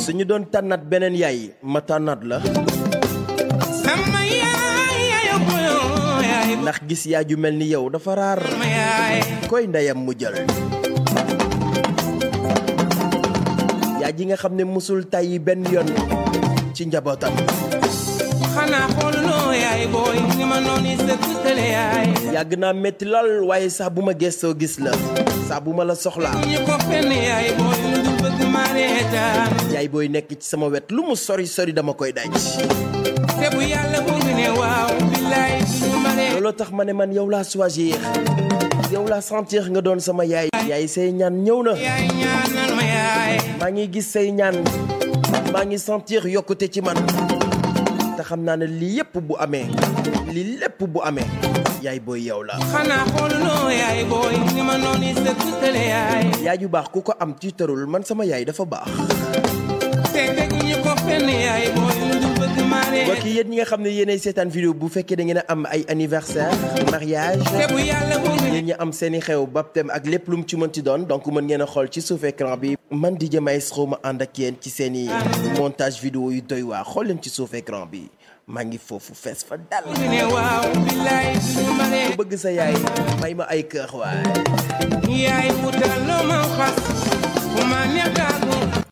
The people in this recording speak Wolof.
suñu doon tànnaat beneen yaay ma tànnaat la sama yaay yaay boyo yaay ndax gis yaay ju mel ni yow dafa raar ma yaay koy ndeyam mu jël yaay ji nga xam ne musul tàyyi benn yoon ci njabootam xanaa xooluloo yaay booy ni ma noonu sa tëtale yaay yàgg naa metti lool waaye saa bu ma gestoo gis la saa bu ma la soxlaa ñu ko fenn yaay booy lu dul bëgg ma reetaan yaay booy nekk ci sama wet lu mu sori sori dama koy daj te bu yàlla bu ngi ne waaw billaay du ma ree looloo tax ma ne man yow laa choisir yow laa sentir nga doon sama yaay yaay say ñaan ñëw na yaay ñaanal ma yaay maa ngi gis say ñaan maa ngi sentir yokkute ci man te xam naa ne lii yépp bu amee lii lépp bu amee yaay booy yow la xanaa xooluloo yaay booy ni ma noonu sa tëtale yaay yaay ju baax ku ko am tiitarul man sama yaay dafa baax te teg ñu ko fenn yaay booy lu dul bëgg ma mbokk reetaan yi yéen ñi nga xam ne yéenay seetaan vidéo bu fekkee da ngeen a am ay anniversaire mariage te bu yàlla bu ngi ne yéen ñi am seeni xew baptême ak lépp lu mu ci mënti doon donc mën ngeen a xool ci suuf écran bi man DJ Maestro ma ànd ak yéen ci seeni montage vidéo yu doy waa xool leen ci suuf écran bi maa ngi foofu fees fa dal ngi ne waaw billaay du ma ree ku bëgg sa yaay may ma ay kër waay yaay wutal loo ma xas fu ma nekk